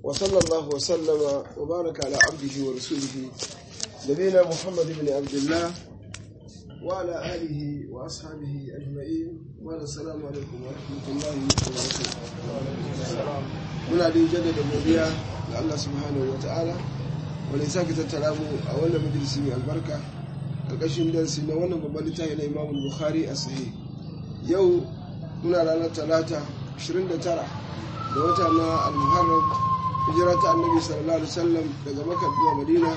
وصلى الله وسلم وبارك على عبده ورسوله نبينا محمد بن عبد الله وعلى آله وأصحابه أجمعين وعلى السلام عليكم ورحمة الله وبركاته muna da jaddada godiya ga Allah subhanahu wa ta'ala wanda ya sake tattara mu a wannan majalisi mai albarka ƙarƙashin darasi na wannan babban littafi na Imam Bukhari a sahih yau muna ranar talata 29 da wata na al-Muharram hijira ta Annabi sallallahu alaihi wasallam daga Makka zuwa Madina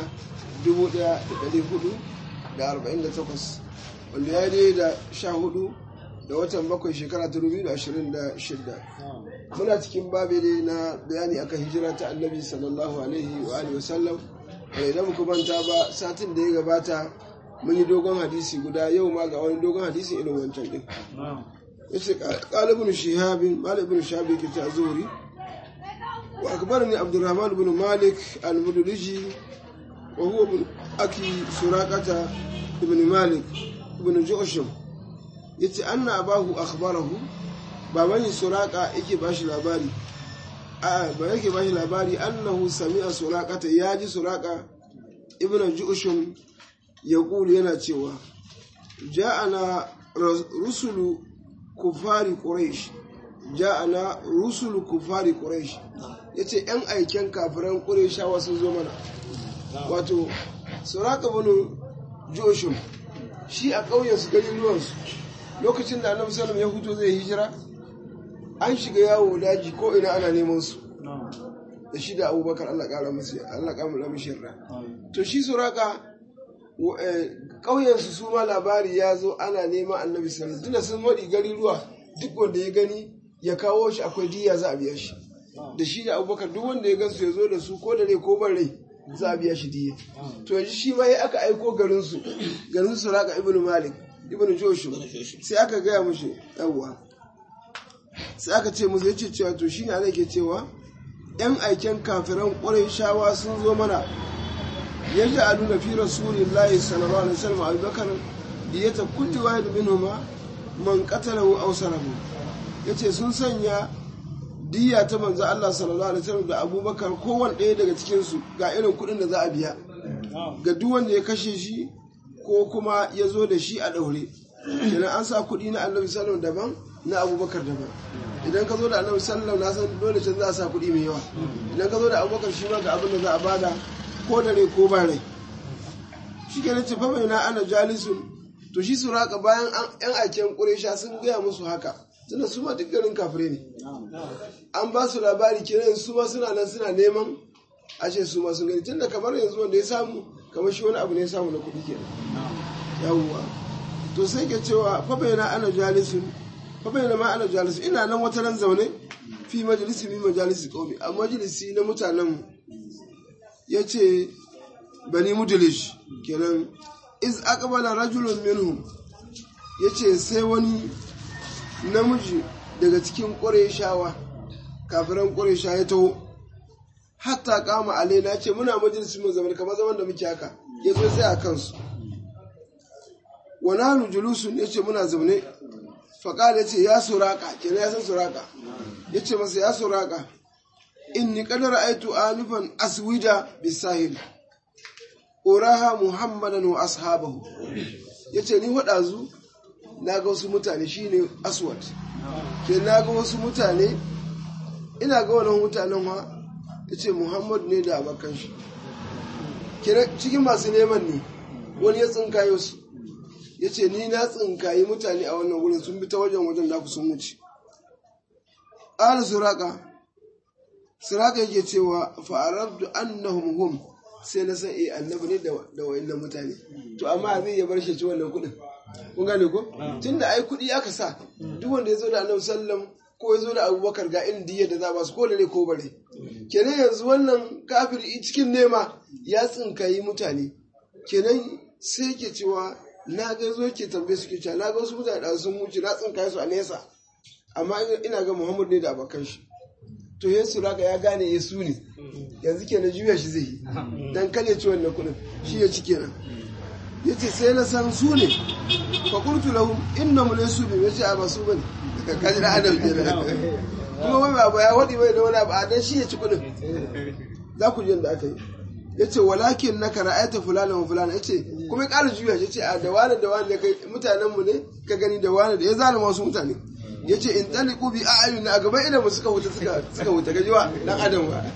1448 wanda ya yi da 14 da watan bakwai shekara ta 2026 muna cikin babi ne na bayani akan hijira ta annabi sallallahu alaihi wa alihi wasallam wanda idan muka manta ba satin da ya gabata mun yi dogon hadisi guda yau ma ga wani dogon hadisi irin wancan din yace qala ibn shihab malik ibn shihab yake ta zuri wa akbarani abdurrahman ibn malik al-mudliji wa huwa ibn aki suraqata ibn malik ibn ju'shum yace anna abahu akhbarahu baban suraka yake bashi labari a ba yake bashi labari annahu sami'a suraqata yaji suraka ibnu ju'shum yaqulu yana cewa ja'ana rusulu kufari quraish ja'ana rusulu kufari quraish yace yan aiken kafiran qurayshawa sun zo mana wato suraka ibn ju'shum shi a ƙauyen su garin ruwansu lokacin da annabi sallam ya huto zai hijira an shiga yawo daji ko ina ana neman su da shi da abubakar allah ƙara musu allah ƙara mishi ra to shi suraka ƙauyensu su ma labari ya zo ana neman annabi sallam tunda sun maɗi gari ruwa duk wanda ya gani ya kawo shi akwai diya za a biya shi da shi da abubakar duk wanda ya gansu ya zo da su ko da rai ko ban rai za a biya shi diya to yanzu shi ma ya aka aiko garinsu garin suraka ibnu malik ibnu joshu sai aka gaya mushi yawwa sai aka ce musu yace cewa to shine ana ke cewa yan aiken kafiran shawa sun zo mana yadda a nuna fi rasulillahi sallallahu alaihi wasallam abubakar diyata kulli wahid minhuma man qatalahu aw sarahu yace sun sanya diya ta manzo Allah sallallahu alaihi wasallam da abubakar kowanne ɗaya daga cikin su ga irin kuɗin da za a biya ga duk wanda ya kashe shi ko kuma ya zo da shi a ɗaure kenan an sa kuɗi na annabi sallam daban na abubakar daban idan ka zo da annabi sallam na san dole can za a sa kuɗi mai yawa idan ka zo da abubakar shi ma ga abin da za a bada ko da rai ko ba rai shi kenan ce fa na ana jalisun to shi su raka bayan yan aiken ƙuresha sun gaya musu haka tunda su ma duk garin kafire ne an ba su labari kenan su ma suna nan suna neman ashe su ma sun gani tunda kamar yanzu wanda ya samu kamar shi wani abu ne ya samu na kuɗi kenan yawwa to sai ke cewa fa bayana ana jalisun fa bayana ma ana jalisun ina nan wata nan zaune fi majalisi min majalisi qaumi a majalisi na mutanen yace bani mudlish kenan iz aqbala rajulun minhum yace sai wani namiji daga cikin ƙureshawa kafiran ƙuresha ya taho hatta kama alaina ce muna majalisi mun zaman kamar zaman da muke haka ya zo sai a kansu wani hannu julusun ya ce muna zaune faƙal ya ce ya suraka kenan ya san suraka ya ce masa ya suraka in ni kadar aitu alifan aswida bisahil uraha muhammadan wa ashabahu ya ce ni waɗazu na ga wasu mutane shine aswad ke na ga wasu mutane ina ga wani mutanen ma ya ce muhammad ne da abokan shi cikin masu neman ne wani ya tsinkayo su ya ce ni na tsinkayi mutane a wannan wurin sun bi ta wajen wajen da ku sun wuce ƙara suraka suraka yake cewa fa'arabdu annahum hum sai na san eh annabi ne da wayannan mutane to amma zai ya bar shi ci wannan kuɗin kun gane ko tunda ai kuɗi aka sa duk wanda ya zo da annabi sallam ko ya zo da abubakar ga irin diyyar da za ba su ko ne ko bare kenan yanzu wannan kafir cikin nema ya tsinkayi mutane kenan sai ke cewa na ga zo ke tambaye su ke cewa na ga wasu mutane da sun wuce na tsinkaye su a nesa amma ina ga muhammad ne da abokan shi to yesu raka ya gane yesu ne yanzu kenan juya shi zai yi dan kale ci wannan kuɗin shi ya ci kenan ya ce sai na san su ne fa qultu lahum innahum laysu bi yace a ba su bane kaji da adam kenan kuma wai ba ya wadi bai da wani abu a dan shi ya ci kudin za ku ji yadda aka yi yace walakin naka ra'ayta fulana wa fulana yace kuma ya ƙara juya yace a da wani da wani da kai mutanen mu ne ka gani da wani da ya zalima wasu mutane yace in taliqu bi a'yunina a gaban idan mu suka wuta suka suka wuta gajiwa dan adam ba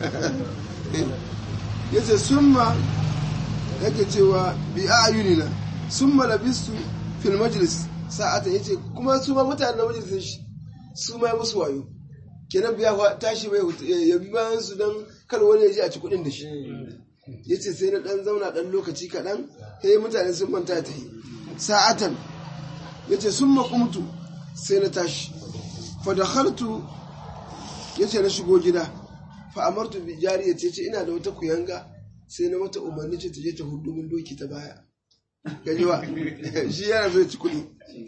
yace summa yake cewa bi a'yunina summa labistu fil majlis sa'ata yace kuma su ma mutanen na majalisin shi su ma musu wayo kenan biya tashi bai ya bi bayan su dan kar wani ya ji a ci kuɗin da shi yace sai na dan zauna dan lokaci kaɗan sai mutane sun manta ta yi sa'atan yace summa qumtu sai na tashi fa dakhaltu yace na shigo gida fa amartu bi jariyati yace ina da wata kuyanga sai na mata umarni ce ta je ta hudu min doki ta baya gajiwa shi yana zai ci kuɗi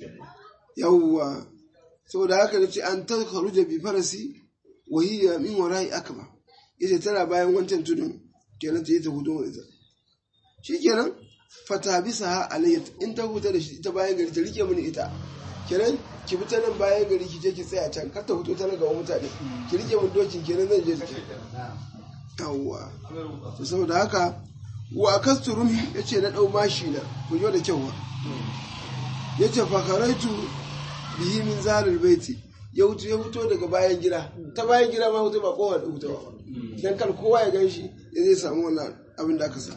yawwa saboda haka nace an ta kharuja bi farasi wa hiya min wara'i akba yace tana bayan wancan tudun kenan ta yi ta hudu wa ita shikenan fata bisa ha alayya in ta huta da shi ita bayan gari ta rike mini ita kenan ki bi ta nan bayan gari ki je ki tsaya can kar ta fito ta nan gaban mutane ki rike min dokin kenan zan je ki yawwa to saboda haka wa akastu rumi yace na dau mashi na ku jo da kyau wa yace fa karaitu bihi min zalil baiti ya wuce ya fito daga bayan gida ta bayan gida ma hutu ba kowa da hutu ba dan kar kowa ya gan shi ya zai samu wannan abin da aka sa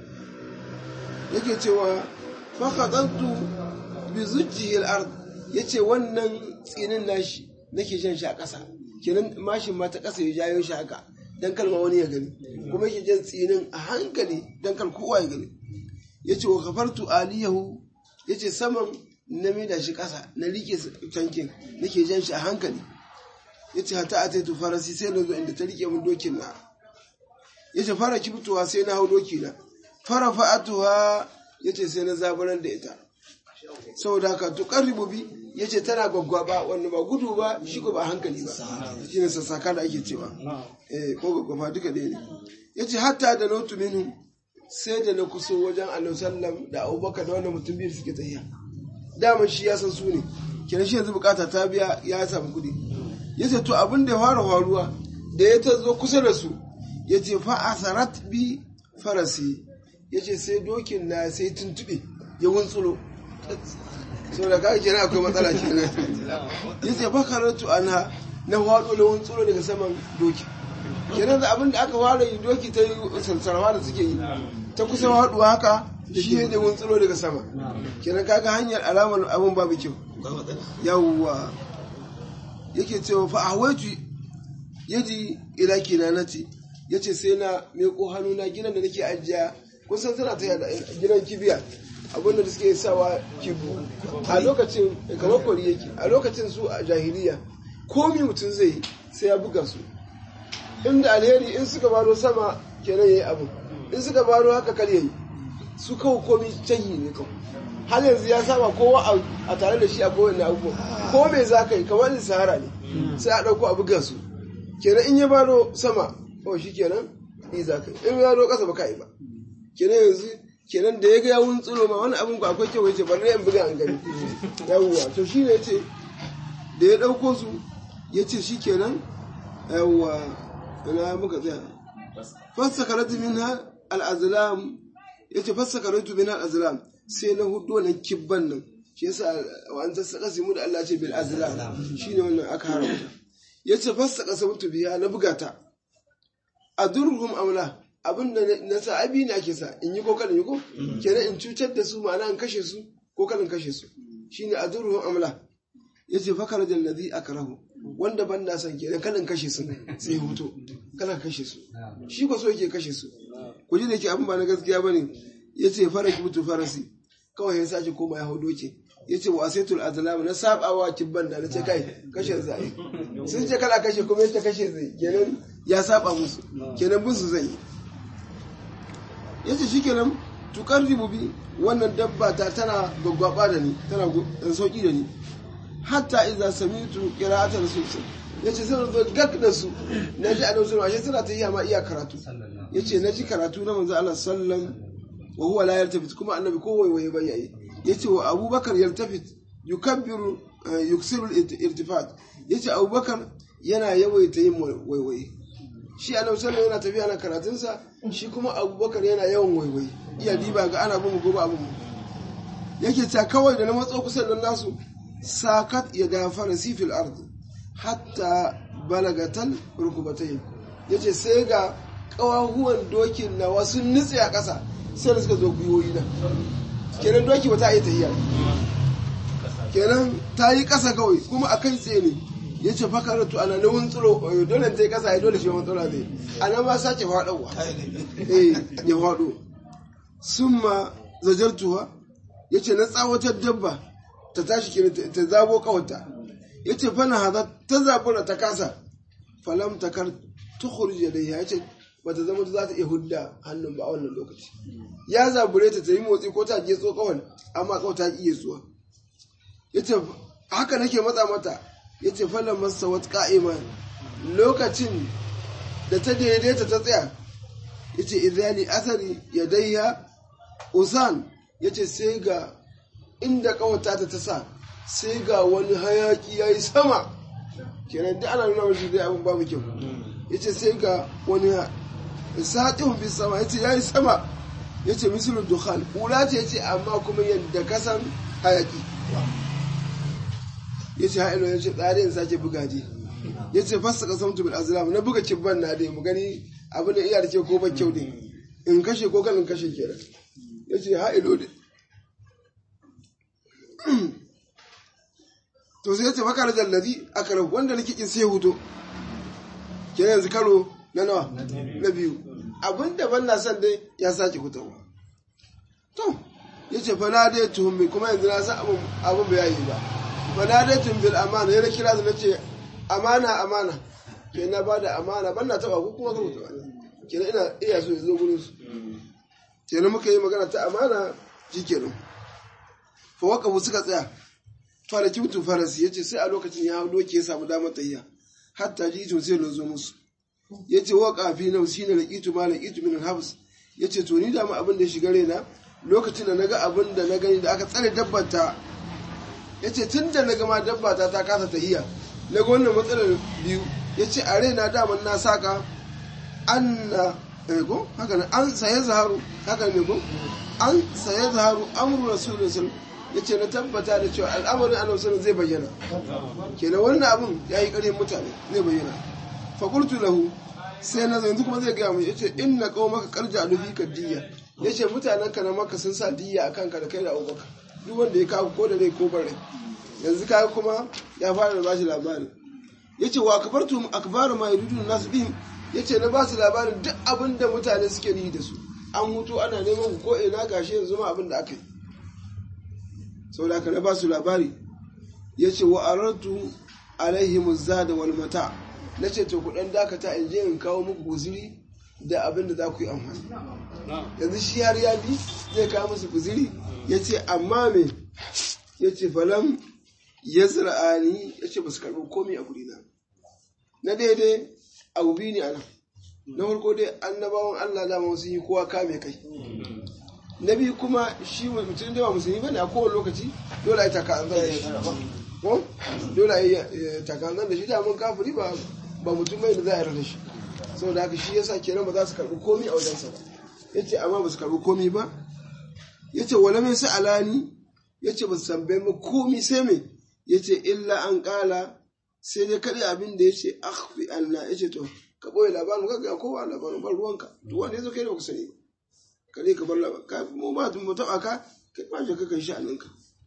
yake cewa fa qadantu bi zujjihi al-ard yace wannan tsinin nashi nake jan shi a ƙasa kenan mashin ma ta ƙasa ya jayo shi haka dan kalma wani ya gani kuma yake jan tsinin a hankali dan kal kowa ya gani yace wa kafartu aliyahu yace saman na mida shi ƙasa na rike tankin nake jan shi a hankali yace hata ataitu farasi sai na zo inda ta rike min dokin na yace fara kibtuwa sai na hau doki na fara fa'atuwa yace sai na zaburar da ita saboda haka to qarribu bi yace tana gwaggwaba wanda ba gudu ba shi ko ba hankali ba shine sassaka da ake cewa eh ko gwaggwaba duka ɗaya ne yace hatta da nautu minhu sai da na kuso wajen annabi sallam da abubakar da wanda mutum biyu suke tafiya dama shi ya san su ne kenan shi yanzu bukata ta biya ya samu kuɗi yace to abin da ya fara faruwa da ya ta zo kusa da su yace fa asarat bi farasi yace sai dokin na sai tuntube ya wuntsulo so da kake kenan akwai matsala kenan yace fa karatu ana na hado da wuntsulo daga saman doki kenan da abin da aka fara yi doki ta yi sarsarwa da suke yi ta kusa haduwa haka shi ne da wuntsulo daga sama kenan kaga hanyar alamar abin babu kyau yawwa yake cewa fa ahwaju yaji ila kinanati yace sai na meko hannuna gidan da nake ajiya kun san tana ta gidan kibiya abin da suke sawa kibu a lokacin kamar kori yake a lokacin su a jahiliya komi mutum zai sai ya buga su inda alheri in suka baro sama kenan yayi abu in suka baro haka kar yayi su kawo komi canyi ne kawai har yanzu ya saba kowa a tare da shi a kowane abubuwa ko me za ka yi kamar sahara ne sai a ɗauko a buga su kenan in ya baro sama kawai shi kenan ni za ka yi in ya baro ƙasa ba ka yi ba kenan yanzu kenan da ya ga yawun tsiro ma wani abin ku akwai kyau yace bari in buga an gani yawwa to shi ne yace da ya ɗauko su yace shi kenan yawwa ina muka tsaya fassakaratu minha al-azlam yace fassakaratu minha al-azlam sai na hudu wannan kibban nan shi yasa wa an tasaka simu da Allah ce bil azlam shine wannan aka haramta yace fassaka sabtu biya na buga ta adurhum amla abinda na sa abi ne ake sa in yi ko kada yi ko kenan in cutar da su ma'ana in kashe su ko kada in kashe su shine adurhum amla yace fakar da ladhi akrahu wanda ban na san kenan kada in kashe su sai huto kada kashe su shi ko so yake kashe su ku ji da yake abin ba na gaskiya bane yace faraki mutu farasi kawai ya sake koma ya hau doke ya ce wa saitul azlam na sabawa kibban da na ce kai kashe zai sun ce kana kashe kuma ya kashe zai kenan ya saba musu kenan bin su zai yi ya ce shi kenan tukar ribubi wannan dabba ta tana gwaggwaba da ni tana dan sauki da ni hatta iza samitu qira'atar rasul ya ce sai zo gak da su na ji annabi sallallahu alaihi suna ta yi ma iya karatu ya ce na ji karatu na manzo Allah sallam wa huwa la yaltafit kuma annabi ko waiwaye bai yayi yace wa abubakar yaltafit yukabbiru yuksiru al-irtifat yace abubakar yana yawaita yin waiwaye shi annabi sallallahu yana tafiya na karatunsa shi kuma abubakar yana yawan waiwaye iya diba ga ana bin gobe abin mu yake ta kawai da na matso kusa da nasu sakat ya da farasi fil ardi hatta balagatal rukubatai yace sai ga kawahuwan dokin na wasu nutse a ƙasa sai da suka zo gwiwoyi na kenan doki ba ta yi tahiya kenan ta yi ƙasa kawai kuma a kai tsaye ne ya ce fakaratu ana nawun tsiro dole ta yi ƙasa ya dole shi wani tsira ne a nan ma sake faɗowa eh ya faɗo sun ma zajartuwa ya ce na tsawatar dabba ta tashi kenan ta zabo kawata ya ce fana haza ta zabura ta kasa falam takar tukhruj yadayha ya ce bata zama za ta iya hudda hannun ba a wannan lokaci ya zabure ta ta yi motsi ko ta je tso kawai amma kawai ta iya zuwa yace haka nake matsa mata yace falan masa wat qa'ima lokacin da ta daidaita ta tsaya yace idhali athari yadayha usan yace sai ga inda kawata ta ta sa sai ga wani hayaki yayi sama kenan duk ana nuna mashi dai abin babu kyau yace sai ga wani satihun bis sama yace yayi sama yace misalul dukhan kula ce yace amma kuma yadda kasan hayaki yace hailo yace tsare in sake buga je yace fassa qasamtu bil azlam na buga kibban na dai mu gani abin da iya da ke ko ba kyau ne in kashe ko kan in kashe kenan yace hailo dai to sai yace fakar jallazi akara wanda nake kin sai huto kenan yanzu karo na nawa na biyu abin da ban na son dai ya sake fitowa to ya ce fana dai tuhummi kuma yanzu na san abin bai yi ba fana dai tumbil amana ya kira su na ce amana amana ke na ba da amana ban na taba ko kuma kan taba kenan ina iya so ya zo gurin su kenan muka yi magana ta amana shi kenan fa waka suka tsaya fara kimtu farasi ya ce sai a lokacin ya hau doki ya samu damar tahiya hatta ji to sai na zo musu ya ce wa ƙafi na wasu ne laƙitu ma laƙitu min habs ya ce to ni da mu abin da ya shiga raina lokacin da na ga abin da na gani da aka tsare dabbata ya ce tun da na gama dabbata ta kasa tahiya na ga wannan matsalar biyu ya ce a raina daman na saka an na ego haka ne an saye zaharu haka ne ko an saye zaharu amru rasulullah ya ce na tabbata da cewa al'amarin annabi zai bayyana kenan wannan abin ya yi ƙarfin mutane zai bayyana fakultu lahu sai na yanzu kuma zai gaya mu yace inna qaumaka qarja alufi kadiyya yace mutanen ka na maka sun sa diyya akan ka da kai da abubakar duk wanda ya kawo ko da rai ko bare yanzu kai kuma ya fara da bashi labari yace wa akbartu akbaru ma yuridun nas bihim yace na ba su labarin duk abin da mutane suke yi da su an mutu ana neman ku ko ina gashi yanzu ma abin da aka yi saboda haka na ba su labari yace wa aratu alaihim zada wal mata' na ce to ku dan dakata in je in kawo muku guziri da abin da za ku yi amfani yanzu shi har ya bi zai kawo musu guziri ya ce amma me ya ce falam ya zira'ani ya ce ba su karɓi komi a gurina na daidai abu biyu ne ana na farko dai annabawan allah dama sun yi kowa kame kai na biyu kuma shi mutum da ba musulmi bane a kowane lokaci dole a yi taka an zai ko dole a yi taka an da shi da mun kafiri ba ba mutum mai da za a yarda shi saboda haka shi yasa kenan ba za su karbi komi a wajensa ba yace amma ba su karbi komi ba yace wala min sa'alani yace ba su tambaye mu komi sai me yace illa an kala sai dai kadai abin da yace akhfi anna yace to ka boye labarin ka ga kowa labarin ban ruwanka duk wanda yazo kai da baka sani ba kare ka bar labarin ka mu ba mu taba ka kai ba shi ka kai shi aninka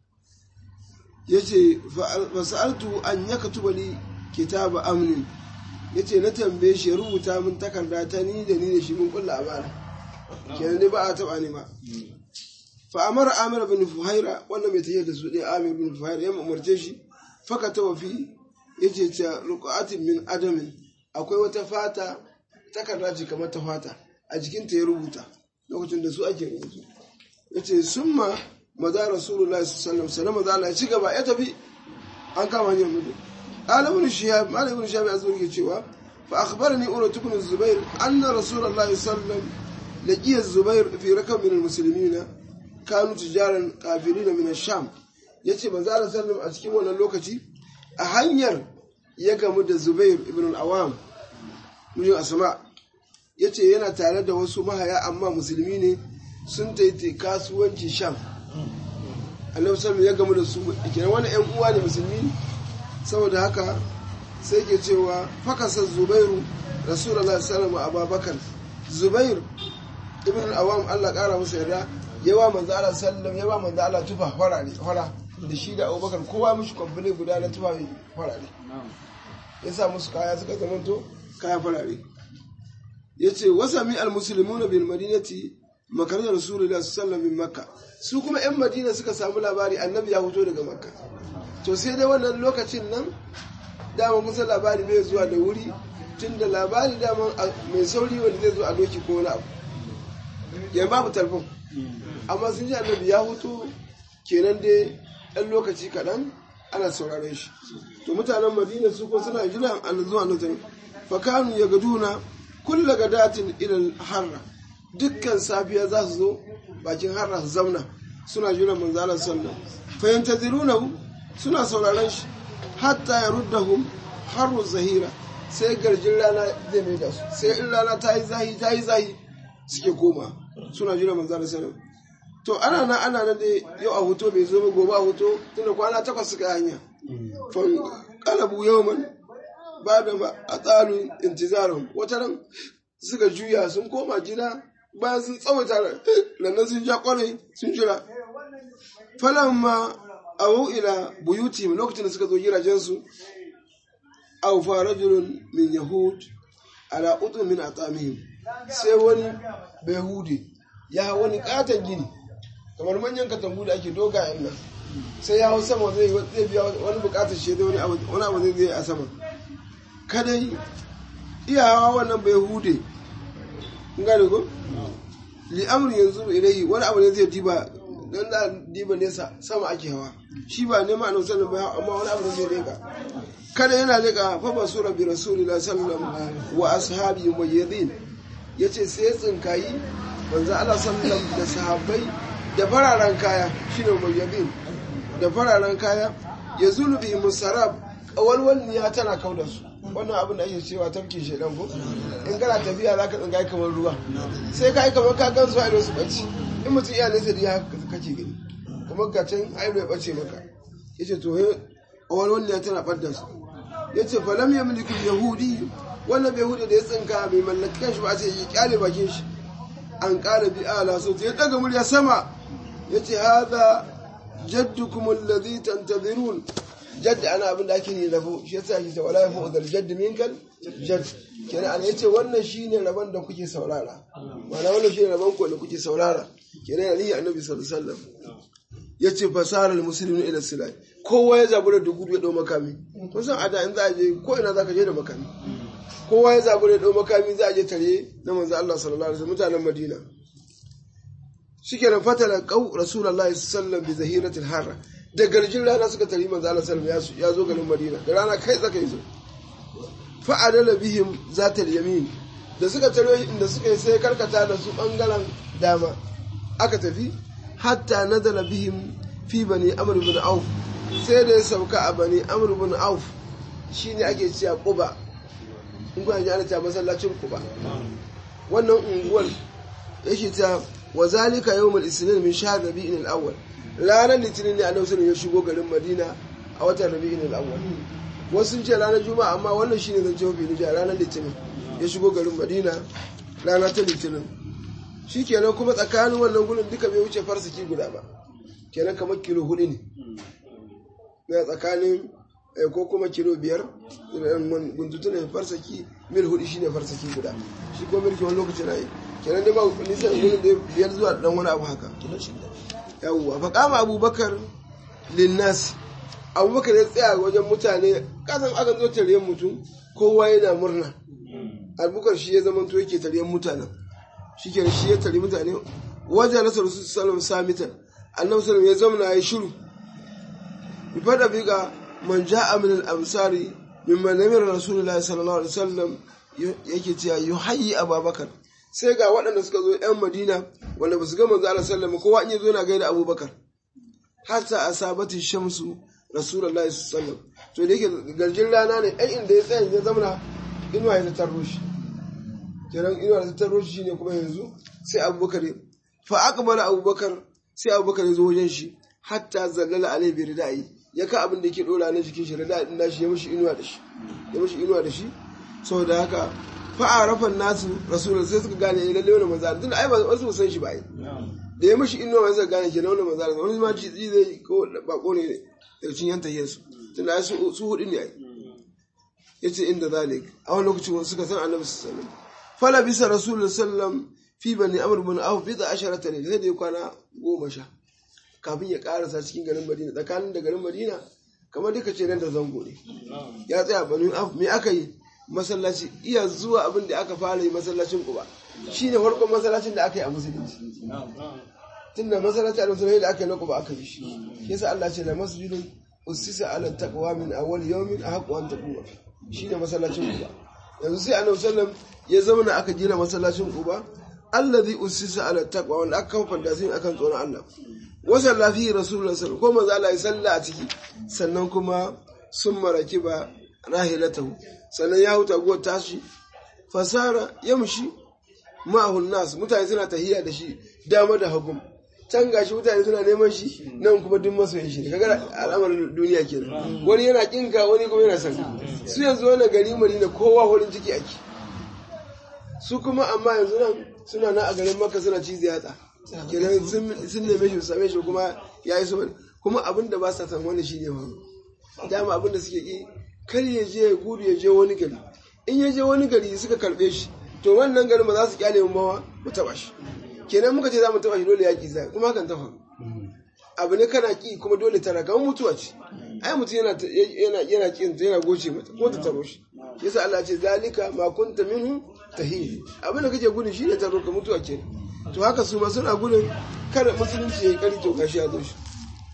yace fa sa'altu an yaktuba li kitaba amnin ya ce na tambaye shi ya rubuta min takarda ta ni da ni da shi mun kulla abara kenan ne ba a taba ni ba fa amara amir bin fuhaira wannan mai tafiya da su ɗaya amir bin fuhaira ya umarce shi faka ta wafi ya ce ta ruku'atin min adamin akwai wata fata takarda ce kamar ta fata a jikinta ya rubuta lokacin da su ake rubutu ya ce sun ma maza rasulullahi sallallahu alaihi wasallam maza ya ci gaba ya tafi an kama hanyar mutu قال ابن شهاب قال ابن شهاب أزور كتشوا فأخبرني أولى بن الزبير أن رسول الله صلى الله عليه وسلم لقي الزبير في ركب من المسلمين كانوا تجارا كافرين من الشام yace manzo Allah sallam a cikin wannan lokaci a hanyar ya gamu da zubair ibn al-awam mun asma yace yana tare da wasu mahaya amma musulmi ne sun taiti kasuwanci sham annabi sallallahu ya gamu da su kenan wani ƴan uwa ne musulmi saboda haka sai ke cewa fakasa zubairu rasulullahi sallallahu alaihi abubakar zubair ibn al-awam Allah kara masa yarda yawa manzo Allah sallallahu yawa manzo Allah tufa farare fara da shi da abubakar kowa mishi kwamfule guda na tufa farare ya sa musu kaya suka zamanto kaya farare ya ce wasami al-musulmuna bil madinati makarar rasulullah sallallahu alaihi makka su kuma yan madina suka samu labari annabi ya fito daga makka to sai dai wannan lokacin nan dama kusa labari bai zuwa da wuri tun da labari dama mai sauri wanda zai zo a doki ko wani abu yan babu talfon amma sun ji annabi ya fito kenan dai ɗan lokaci kaɗan ana sauraron shi to mutanen madina su ko suna jiran an zuwa nan fakanu ya gaduna kulla gadatin ilal harra dukkan safiya za su zo bakin harra su zamna suna jiran manzalar sallam fayantaziruna suna sauraron shi hatta ya ruddahum harru zahira sai garjin rana zai mai da su sai in rana ta yi zahi ta yi zahi suke koma suna jiran manzalar sallam to ana nan ana nan dai yau a hoto bai zo ba gobe a hoto tunda kwana takwas suka hanya fan kalabu yawman ba da a tsarin intizarun wata ran suka juya sun koma gida bayan sun tsawaita lannan sun ja kwarai sun jira falan ma a ila buyuti lokacin da suka zo gidajensu aw fa rajulun min yahud ala udun min atamihim sai wani behudi ya wani katon gini kamar manyan katambu da ake dogayen nan sai ya hau sama zai biya wani bukatar shi da wani abu zai zai a sama kadai iyawa wannan bai hude gane ko li'amri yanzu ilai wani abu ne zai diba don da diba nesa sama ake hawa shi ba nema a sanin ba amma wani abu ne zai leka kada yana leka fa ba sura bi rasulillah sallallahu wa ashabi mujaddin yace sai tsinkayi manzo Allah sallallahu da sahabbai da fararen kaya shine mujaddin da fararen kaya ya zulu bi musarab kawalwalniya tana kau da su wannan abin da ake cewa tafkin shedan ko in kana tafiya za ka tsinga kamar ruwa sai ka yi kamar ka gan su a su bacci in mutum iya nesa da ya kake gani kamar ka can ai bai bace maka yace to he kawalwalniya tana ɓadda su yace falam yamliku yahudi wannan yahudi da ya tsinka bai mallaki shi ba sai ya kyale bakin shi an kala bi ala so ya daga murya sama yace hadha jaddukum alladhi tantazirun jadd ana abin da ake yi rabo shi yasa shi wala yafu dal jadd minkal jadd kenan ana yace wannan shine rabon da kuke saurara ma'ana wannan shine rabon ku da kuke saurara kenan ali annabi sallallahu alaihi wasallam yace fasaral muslimin ila silai kowa ya zabura da gudu ya dau makami kun san ada in za a je ko ina zaka je da makami kowa ya zabura da dau makami za a je tare na manzo Allah sallallahu alaihi wasallam mutanen Madina shikenan fatala qau rasulullahi sallallahu alaihi bi zahiratil harra da garjin rana suka tari manzo Allah sallallahu ya zo garin Madina da rana kai tsaka yazo fa adala bihim zatal yamin da suka taro inda suka yi sai karkata da su bangaren dama aka tafi hatta nazala bihim fi bani amr ibn auf sai da ya sauka a bani amr ibn auf shine ake cewa quba in kuna ji ana cewa masallacin quba wannan unguwar yake ta wa zalika yawmul isnin min shahr rabi'in al-awwal ranar litinin ne annabi sallallahu ya shigo garin madina a watan rabi'in al-awwal wasu sun ce ranar juma'a amma wannan shine zan ce mafi nija ranar litinin ya shigo garin madina rana ta litinin shikenan kuma tsakanin wannan gurin duka bai wuce farsaki guda ba kenan kamar kilo hudu ne na tsakanin ko kuma kilo biyar guntutu ne farsaki mil hudu shine farsaki guda shi ko milki wani lokaci na yi kenan dai ba nisan gurin da biyar zuwa dan wani abu haka yawwa fa kama abubakar linnas abubakar ya tsaya wajen mutane kasan aka zo taryen mutum kowa yana murna abubakar shi ya zama to yake taryen mutanen shi ke shi ya tari mutane wajen nasa rasu salam samitan annabi salam ya zama ya shiru bi fada biga man ja'a min al-amsari mimman namira rasulullahi sallallahu alaihi wasallam yake cewa yuhayyi abubakar sai ga waɗanda suka zo ‘yan Madina wanda ba su ga manzo Allah sallama kowa in ya zo yana gaida Abubakar. Hatta asabati shamsu rasulullahi sallallahu to da yake garjin rana ne ai inda ya tsaya ya zamana inuwa ya tarro shi kenan inuwa ta tarro shi shine kuma yanzu sai abubakar fa aqbala abubakar sai abubakar ya zo wajen shi hatta zallala alai bi ridai ya ka abin da yake dora na jikin shi ridai din nashi ya mishi inuwa da shi ya mishi inuwa da shi saboda haka fa arafan nasu rasulullahi sai suka gane lalle wannan manzo tunda ai ba wasu san shi ba ai da ya mishi inuwa mai zai gane ke wannan manzo wani ma ci zai ko bako ne daga cikin yanta yesu tunda ai su su hudu ne ai yace inda zalik a wani lokacin wani suka san annabi sallallahu alaihi wasallam fala bisa rasulullahi sallam fi bani amr bin auf bi da asharata ne sai da ya kwana goma sha kafin ya karasa cikin garin madina tsakanin da garin madina kamar duka ce nan da zango ne ya tsaya bani auf me aka yi masallaci iya zuwa abin da aka fara yi masallacin kuba shine farkon masallacin da aka yi a musulunci tunda masallaci a musulunci da aka yi na kuba aka yi shi yasa Allah ce la masjidun usisa ala taqwa min awwal yawmin ahqqu an taquma shine masallacin kuba yanzu sai annabi sallam ya zama aka gina masallacin kuba allazi usisa ala taqwa wanda aka kafa fandasin akan tsoron Allah wa salla fi rasulullahi sallallahu ko manzo Allah ya salla a ciki sannan kuma sun maraki ba rahilatahu sannan ya huta go tashi fasara yamshi ma'ahun nas mutane suna tahiya da shi dama da hagu can gashi mutane suna neman shi nan kuma duk masoyin shi kaga al'amarin duniya kenan wani yana kinka wani kuma yana son su yanzu wannan gari madina kowa horin ciki ake su kuma amma yanzu nan suna nan a garin maka suna cizi yatsa kenan sun neme shi same shi kuma ya yi su kuma abin da ba sa san wani shi ne ba dama abin da suke ki kar ya je ya gudu ya je wani gari in ya je wani gari suka karbe shi to wannan garin ba za su kyale mu bawa mu taba shi kenan muka ce za mu taba shi dole yaki zai kuma hakan ta faru abu ne kana ki kuma dole tana kamar mutuwa ce ai mutum yana yana yana kin yana goce mata ko ta taro shi yasa Allah ce zalika ma kunta minhu tahil abin da kake gudun shine taro ka mutuwa ke to haka su ma suna gudun kada musulunci ya kari to gashi ya zo shi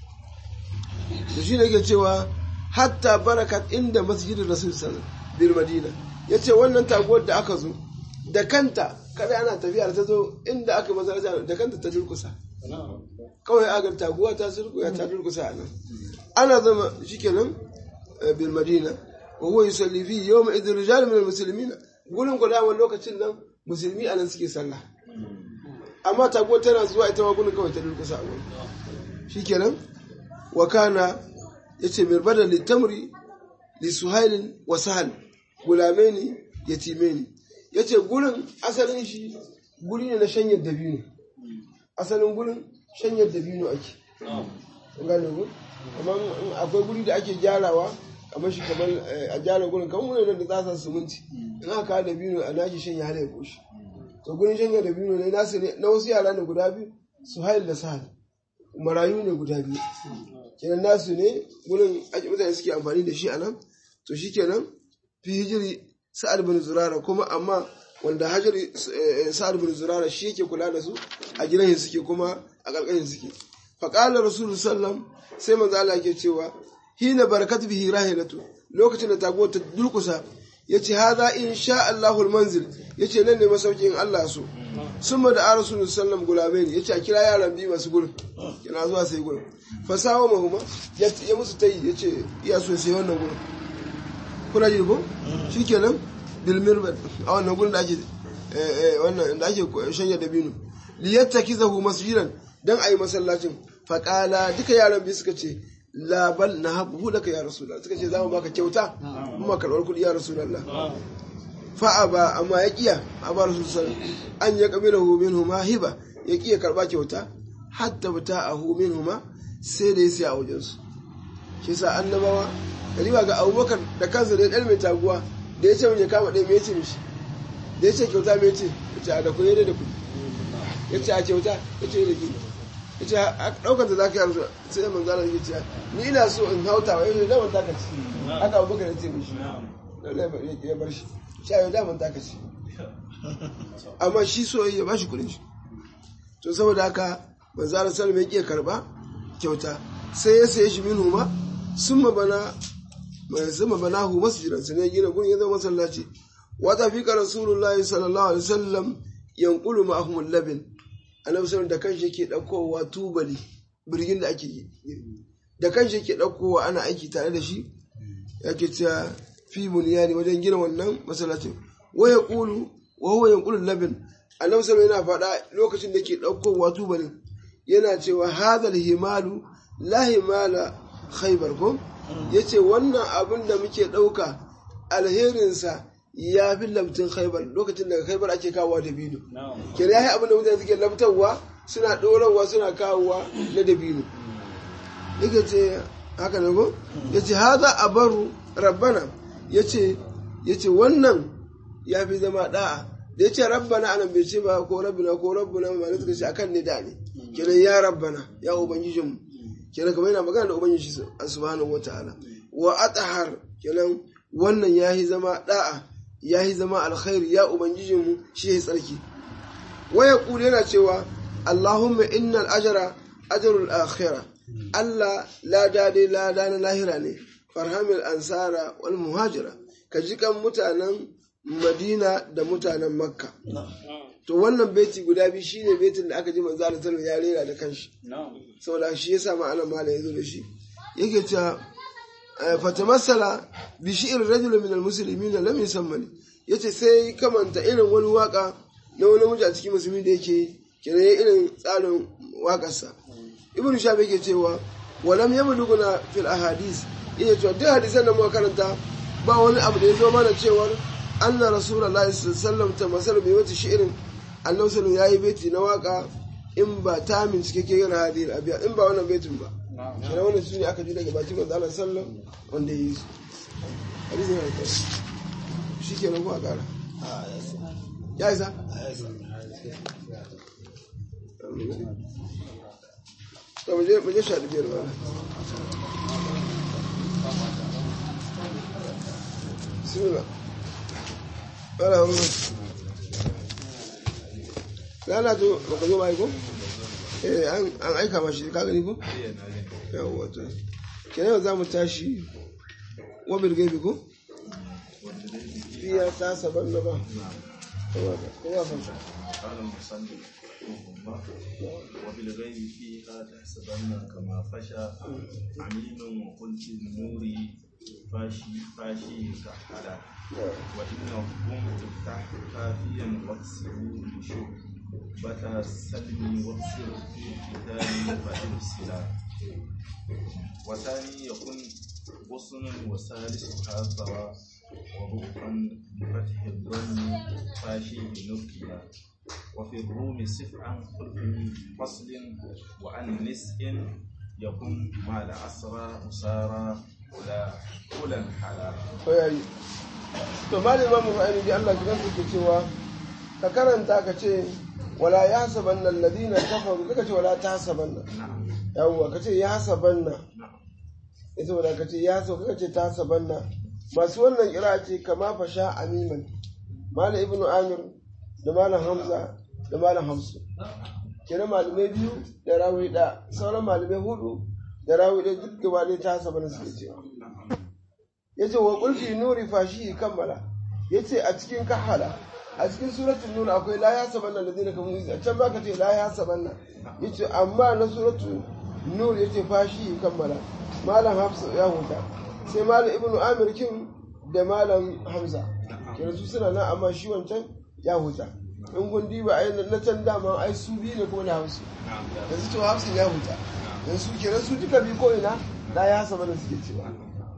to shine yake cewa hatta barakat inda masjidin rasul sallallahu alaihi madina yace wannan taguwar da aka zo da kanta kada ana tafiya da ta zo inda aka masallaci da kanta ta durkusa kawai agar taguwa ta surkuya ta durkusa a nan ana zama shikenan bil madina wa huwa yusalli fi yawm idh rijal min al muslimin gurin ku da lokacin nan musulmi anan suke sallah amma taguwa tana zuwa ita ma gurin kawai ta durkusa a gurin shikenan wa kana yace mirbada litamri li suhailin wa sahal gulamaini yatimaini yace gurin asalin shi guri ne na shanyar dabino asalin gurin shanyar dabino ake gane ku kamar akwai guri da ake gyarawa kamar shi kamar a gyara gurin kamar wani da tsasa suminti in aka kawo dabino a nashi shanya hada ya koshi to gurin shanyar dabino ne nasu ne na wasu yara ne guda biyu suhail da sahal marayu ne guda biyu kenan nasu ne gurin mutane suke amfani da shi a nan to shi kenan fi hijiri sa'ad bin zurara kuma amma wanda hajari sa'ad bin zurara shi yake kula da su a gidan suke kuma a ƙarƙashin suke faƙalar rasulu sallam sai manzo Allah ke cewa hina barakat bihi rahilatu lokacin da tago ta durkusa yace hadha insha Allahul manzil yace nan ne masaukin Allah so summa da rasulu sallam gulabai ne yace a kira yaran biyu masu gurin kina zuwa sai gurin fasawa mahuma ya musu tayi yace iya so sai wannan gurin kuna ji ko shikenan bil mirbad a wannan gurin da ake wannan da ake shanya dabino liyattakizahu masjidan dan ayi masallacin faqala duka yaran biyu suka ce la bal nahabu laka ya rasulullah suka ce za mu baka kyauta kuma karbar kudi ya rasulullah fa aba amma ya kiya aba rasulullah an ya qabilahu minhuma hiba ya kiya karba kyauta hatta bata'ahu minhuma sai da ya sai a wajen su shi sa annabawa kaliba ga abubakar da kansa da ɗan mai taguwa da ya ce mun ya kama ɗaya mai ce mishi da ya ce kyauta mai ce ya ce a da kuɗi da kuɗi ya ce a kyauta ya ce da kuɗi ya ce a ɗaukar da za ka yi sai da manzana ya ce ni ina so in hauta wa yau daman taka ci haka abubakar ya ce mishi ya bar shi shi a yau daman taka ci amma shi so ya ba shi kuɗin shi to saboda haka manzana salma ya ƙi karɓa kyauta sai ya saye shi min huma sun mabana mai zama banahu masjidan sai ne gina gun ya zama masallaci wata fi ka rasulullahi sallallahu alaihi wasallam yanqulu ma'ahum labin annabi sallallahu da kanshi yake daukowa tubali birgin da ake yi da kanshi yake ɗaukowa ana aiki tare da shi yake cewa fi bunyani wajen gina wannan masallacin wa yaqulu wa huwa yanqulu labin annabi sallallahu yana faɗa lokacin da ke ɗaukowa tubalin yana cewa hadal himalu la himala khaybar ko yace wannan abin da muke ɗauka alherinsa ya fi labtin khaybar lokacin daga khaybar ake kawowa dabino kenan yayi abin da mutane suke labtarwa suna ɗorarwa suna kawowa na dabino yake ce haka ne ko yace hadha abaru rabbana yace yace wannan ya fi zama da'a da ya ce rabbana anan bai ce ba ko rabbina ko rabbuna ma suka ce akan ne da ne kenan ya rabbana ya ubangijinmu kenan kamar yana magana da ubangiji subhanahu wataala wa atahar kenan wannan ya yi zama da'a ya yi zama alkhairi ya ubangijinmu shi ya tsarki waya kuli yana cewa allahumma innal ajra ajrul akhirah Allah lada dai lada na lahira ne farhamil ansara wal muhajira ka ji kan mutanen madina da mutanen makka to wannan beti guda biyu shine betin da aka ji manzo Allah sallallahu ya rera da kanshi saboda shi yasa ma'ana malam yazo da shi yake cewa fatamassala bi shi'r rajul min almuslimin lam yusammani yace sai kamanta irin wani waka na wani namiji a cikin musulmi da yake kira irin tsarin wakarsa ibnu shafi yake cewa walam yamluguna fil ahadith yake cewa duk hadisan da muka karanta ba wani abu da ya zo mana cewar anna rasulullahi sallallahu alaihi wasallam bai wata shi'irin annabi sallallahu yayi baiti na waka in ba ta min cikakke yin hadin abiya in ba wannan baitin ba kina wannan sune aka ji daga bakin manzo Allah sallallahu wanda yi su hadisi ne kai shikenan ko a kara ya isa to mu je mu je sha biyar ba bismillah wala wani lana to baka zo bai ko eh an aika mashi ka gani ko yawa to kenan za mu tashi wabil gaibi ko fiya ta saban na ba kowa fanta قال المصنف رحمه الله وبالغيب فيها تحسبن كما فشى عميم وقلت النور فاشي فاشي كحلا وإنهم تفتح كافيا واكسروا بشوك بتا سلمي واكسر في الكتاب فإرسلا وثاني يكون غصن وثالثها ثرى وربعا بفتح الضم فاشي بنكلا وفي الروم سف عن خلف فصل وعن نسء يكون مع العسرى مسارى ولا ولا حلا ko yayi to malin imamu ra'ayi bi Allah gidan ke cewa ka karanta ka ce wala yahsabanna alladhina kafaru kaka ce wala tahsabanna نعم yawwa ka ce yahsabanna نعم ita wadda ka ce ya so kaka ce tahsabanna masu wannan kira ce kama fasha amiman malam ibnu amir da malam hamza da malam hamsu kenan malamai biyu da rawi da sauran malamai hudu da rawi da duk gaba ɗaya tahsabanna suke cewa yace wa qul fi nuri fashi kammala yace a cikin kahala a cikin suratul nur akwai la yasabanna alladhina kafaru a can ba ka ce la yasabanna yace amma na suratul nur yace fashi kammala malam hafsa ya huta sai malam ibnu amir kin da malam hamza kenan su suna nan amma shi wancan ya huta in kun diba ai na can dama ai su biyu ne kuma da hausu yanzu to hafsin ya huta yanzu kenan su duka bi ko ina la yasabanna suke cewa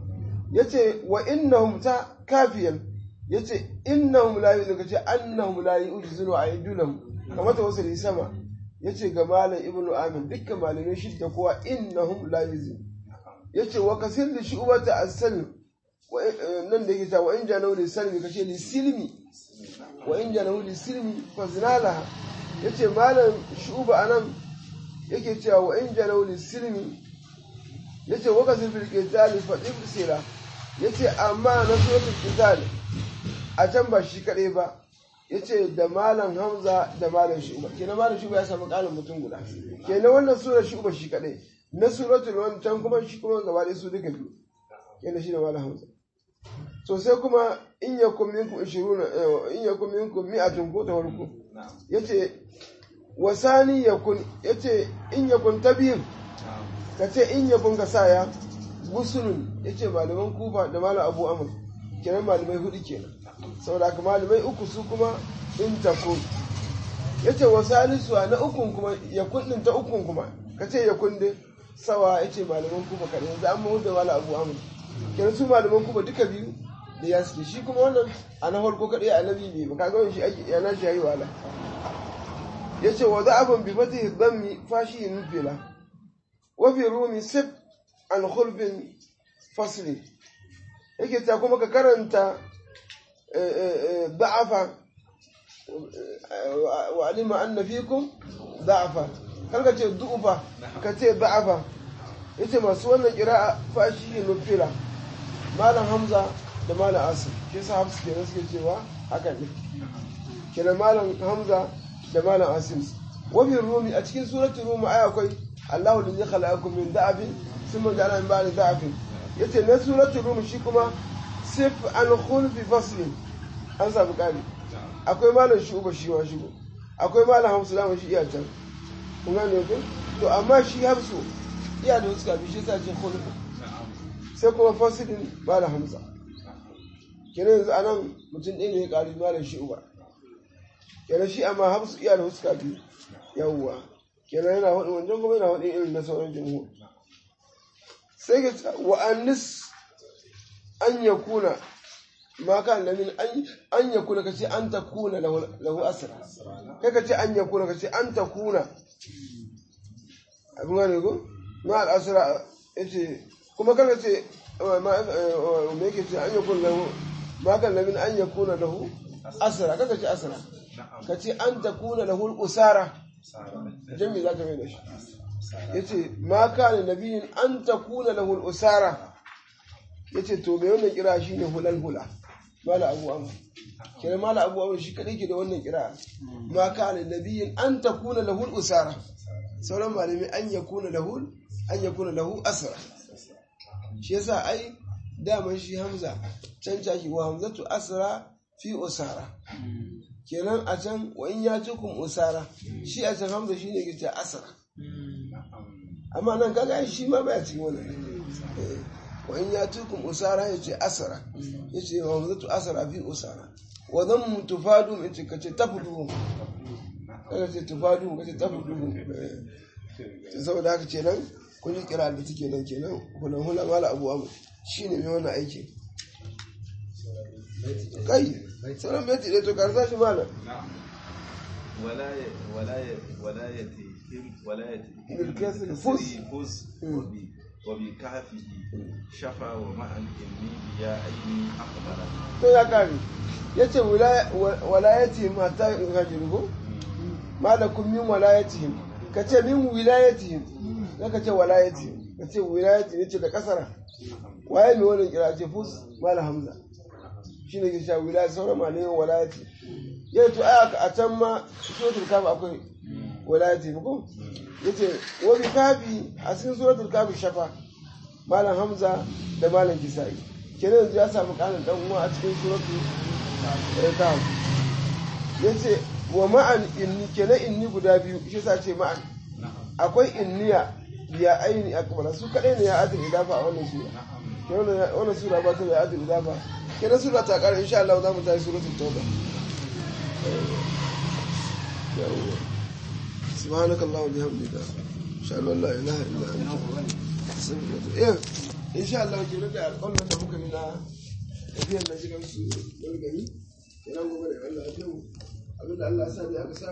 yace wa innahum ta kafiyan yace innahum la yu'minu kace annahum la yu'jizunu aydunhum kamar ta wasu sama yace ga malam ibnu amin dukkan malamai shidda kowa innahum la yu'jizun yace wa kasir li shu'bata as-salm wa nan da yake ta wa in janahu li salmi kace li silmi wa in janahu li silmi fa zinalaha yace malam shu'ba anan yake cewa wa in janahu li silmi yace wa kasir bil qitali fa ibsira yace amma na suratul qital a can ba shi kadai ba yace da malam hamza da malam shuba kenan malam shuba ya samu kalin mutum guda kenan wannan sura shuba shi kadai na suratul wancan kuma shi kuma gaba ɗaya su duka biyu kenan shi da malam hamza to sai kuma in yakum minkum 20 in yakum minkum mi'atun ko ta farko yace wasani yakun yace in yakun tabir ka ce in yabon ka sa ya gusunun ya ce malaman kufa da malam abu amur kenan malamai hudu kenan saboda haka malamai uku su kuma in takun ya ce wasu alisuwa na ukun kuma ya kundin ta ukun kuma ka ce ya kundin sawa ya ce malaman kufa kaɗai yanzu an mahu da malam abu amur kenan su malaman kufa duka biyu da ya suke shi kuma wannan a na farko kaɗai a nabi ne ba ka gawin shi ake yana shi yayi wala ya ce wa za abin bi fata hibban fashi nufila wa fi rumi sif an khulfin fasli yake ta kuma ka karanta da'afa wa alima anna fikum da'afa kar ka ce du'ufa ka ce da'afa yace masu wannan kira'a fashi nufila malam hamza da malam asim shi yasa hafsu kenan suke cewa haka ne kenan malam hamza da malam asim wa fi rumi a cikin suratul rumi aya akwai Allahu alladhi khalaqakum min da'abin thumma ja'ala min ba'di da'afin yace na suratul rum shi kuma sif an khulfi faslin an samu kari akwai malam shuba shi wa shigo akwai malam hamsu da shi iya can kun gane ko to amma shi hamsu iya da suka bi shi sa ce khulfi sai kuma faslin malam hamza kenan yanzu anan mutum ɗaya ne ya ƙari malam shi uba kenan shi amma hamsu iya da suka bi yawwa kenan yana hudu wancan kuma yana hudu irin na sauran jumhur sai ga wa annis an ya kuna ma kan lamin an ya kuna kace an ta kuna lahu asra kai kace an ya kuna kace an ta kuna abin gane ko ma al asra yace kuma kan kace ma me yake ce an ya kuna lahu ma kan lamin an ya kuna lahu asra kaga ce asra kace an ta kuna lahu al usara jami za ka mai da shi ya ce ma kana nabiyin an ta kuna lahul usara ya ce to mai wannan kira shi ne hulal hula mala abu amma kira mala abu amma shi kadai ke da wannan kira ma kana nabiyin an ta kuna lahul usara sauran malami an ya kuna lahul an ya kuna lahu asara shi yasa ai daman shi hamza can caki wa hamzatu asara fi usara kenan a can wa in ya cikin usara shi a can hamza shi ne ke asara amma nan kaga shi ma baya cikin wannan wa in ya cikin usara ya ce asara ya ce wa hamzatu asara fi usara wa zan mu tufadu in ce kace tafudu kaga ce tufadu kace tafudu saboda haka kenan kun ji kira da take nan kenan hulan hula mala abu amu shine mai wannan aiki kai sauran beti ɗaya to karsa shi malam ولايتهم ولايتهم بالكسر فز. فز وب- وبكهفه شفا ومع الإمي بيا عين أقبل to ya kare ya ce walayatihim hatta hajiru ko malakum min walayatihim ka ce min wilayatihim za ka ce walayatihim ka ce wilayatihim ya ce da kasara waye mai wannan kira ce fus mala hamza shi ne ke sha wilaya sauran malayin walayati ya to aya a can ma suratul kafi akwai walayati ko ya ce wa bi kafi a cikin suratul kafi shafa malam hamza da malam kisa'i kenan yanzu ya samu kanin dan uwa a cikin suratul kafi ya ce wa ma'an inni kenan inni guda biyu shi sa ce ma'an akwai inniya ya aini akbara su kadai ne ya adil idafa a wannan sura kenan wannan sura ba ta da adil idafa kenan sura ta kare insha Allah za mu tafi suratul tauba سبحانك اللهم وبحمدك اشهد ان لا اله الا انت استغفرك ايه ان شاء الله ke da alƙawarin da muka yi na tafiyar da shigar su wani gari kenan gobe da Allah ya abinda Allah ya sa ne aka sa